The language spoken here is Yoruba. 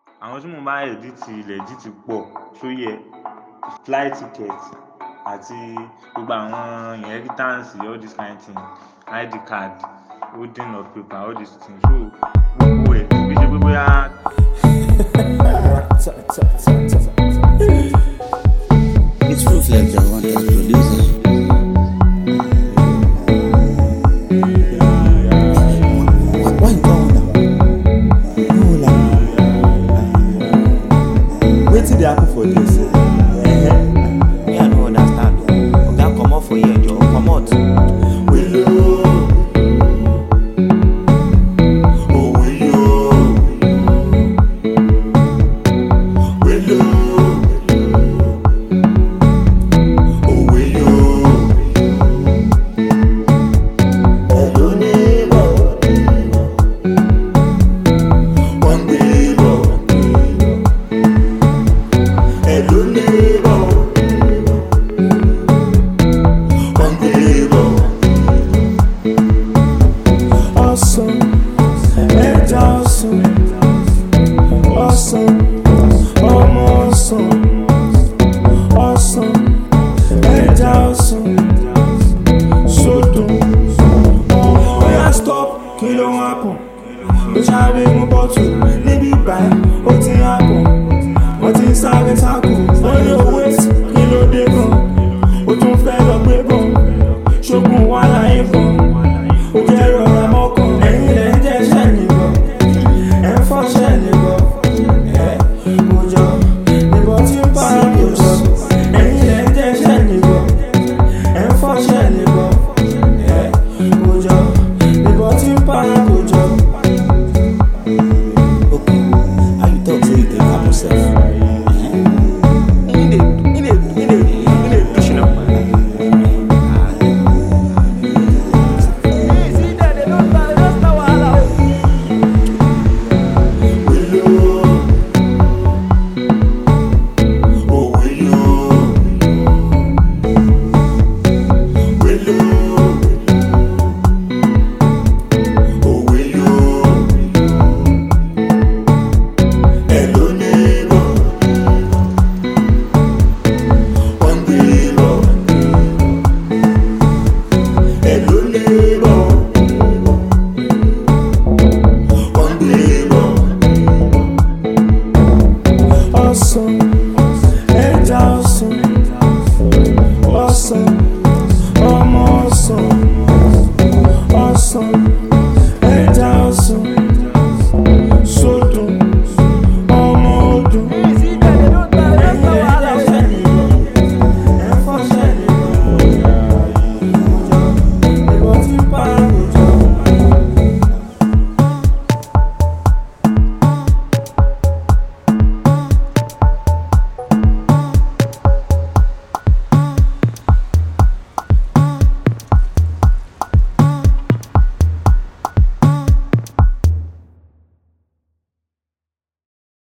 àwọn tí mo bá edit legit pọ̀ ṣó yẹ flight ticket àti gbogbo àwọn inheritance all this kind thing id card holding of paper all these things so gbogbo ẹ̀ kò kí ṣe pé bóyá. Ta- ta- ta.